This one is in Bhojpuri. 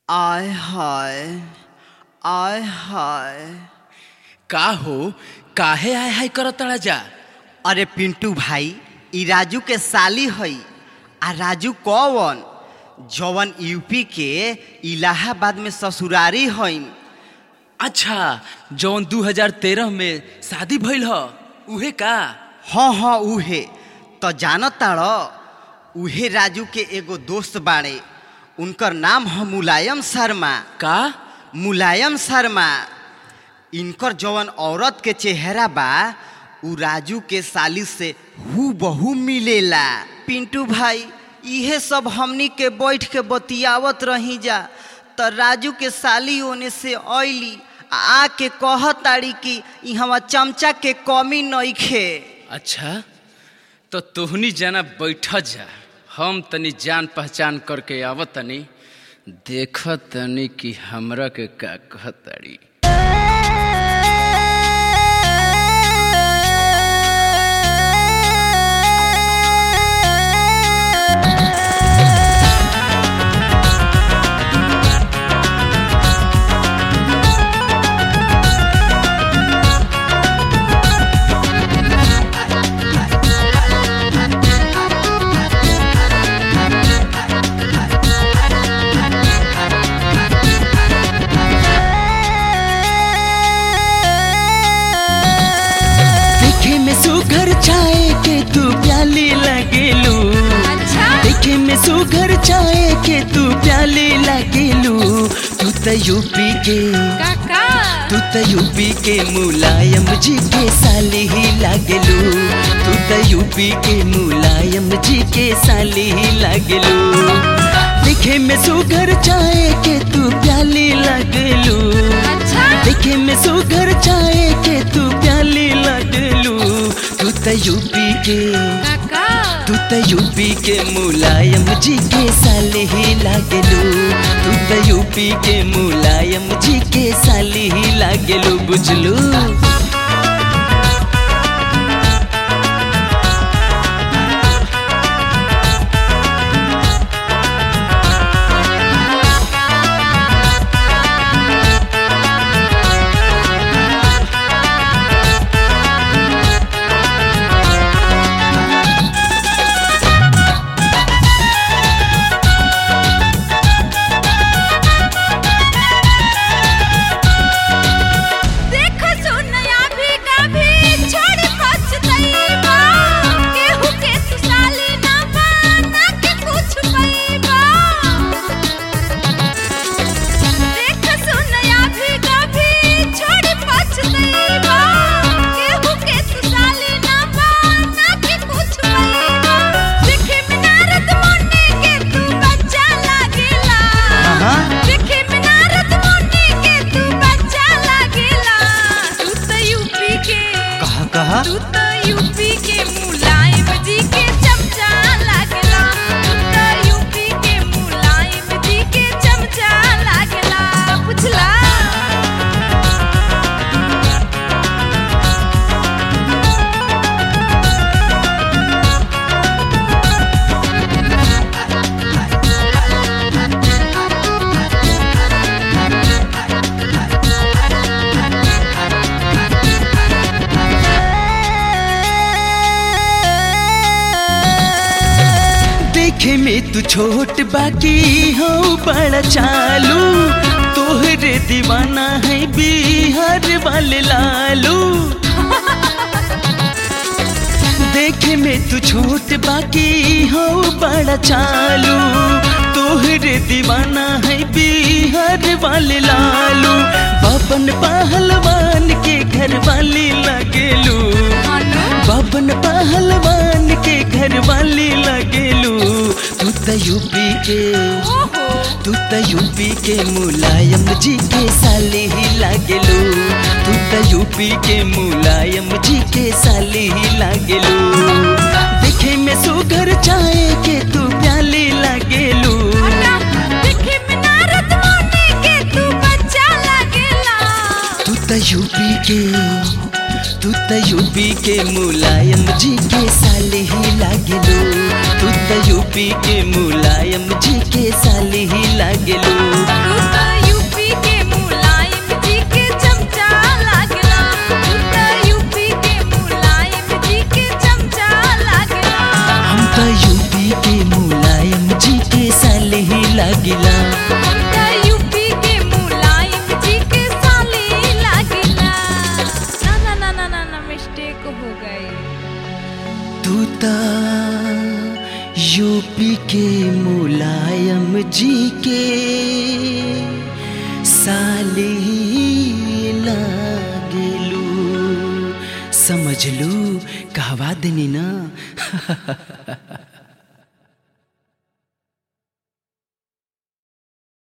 आय हाय आय हाय का हो काहे आय हाय करतड़ा जा अरे पिंटू भाई ई राजू के साली हई आ राजू कौन जवन यूपी के इलाहाबाद में ससुरारी हईन अच्छा जौन 2013 में शादी भइल ह उहे का हाँ हाँ उहे तो जानत ताड़ उहे राजू के एगो दोस्त बाड़े उनकर नाम है मुलायम शर्मा का मुलायम शर्मा इनकर जवन औरत के चेहरा बा उ राजू के साली से हु बहु मिलेला पिंटू भाई इहे सब हमनी के बैठ के बतियावत रही जा त राजू के साली ओने से अइली आ आके कहताड़ी कि इहवा चमचा के कमी नइखे अच्छा तो तोहनी जाना बैठ जा हम तनी जान पहचान करके आवत तनी देख तनी कि हमरा के का कहताड़ी देखे में सुघर चाय के तू प्याली लगेलू देखे में सुघर चाय के तू प्याली लगेलू तू त यूपी के तू त यूपी के मुलायम जी के साली ही लागेलू तू त यूपी के मुलायम जी के साली ही लागेलू देखे में सुघर चाय के तू प्याली लगेलू देखे में सुघर चाय के तू प्याली लगलू तू त यूपी के तू त यूपी के मुलायम जी के साली ही लागलू तू त यूपी के मुलायम जी के साली ही लागलू बुझलू देखो सुनया भी कभी छोड़ पछतईबा केहू के सुसाली ना बना के कुछ पईबा देखो सुनया भी कभी छोड़ पछतईबा केहू के सुसाली ना बना के कुछ पईबा देखे में नारद मुनि के तू बच्चा लागेला देखे में नारद मुनि के तू बच्चा लागेला तू त यूपी के कहा कहा तू त यूपी के मुलायम जी के चमचा लागेला तू त यूपी के मुलायम जी के चमचा लागेला बुझला देखे में तू छोट बाकी हो बड़ा चालू तोहरे दीवाना है बिहार वाले लालू देखे में तू छोट बाकी हो बड़ा चालू तोहरे दीवाना है बिहार वाले लालू बबन पहलवान के घर वाली लगेलू बबन पहलवान के घर वाली लगेलू तू त यूपी के ओहो तू त यूपी के मुलायम जी के साली ही लागेलू तू त यूपी के मुलायम जी के साली ही लागेलू देखे में सुगर चाय के तू प्याली लागेलू देखे में नारद मुनि के तू बच्चा लागेला तू त यूपी के तू त यूपी के मुलायम जी के साली ही लागेलू तू त यूपी के मुलायम जी के साली ही लागेलू तू के मुलायम जी के साले ही लागिला हमका यूपी के मुलायम जी के साले लागिला ना ना ना ना ना ना मिस्टेक हो गई तू ता यूपी के मुलायम जी के साले ही लागेलू समझ लू कहवा देनी ना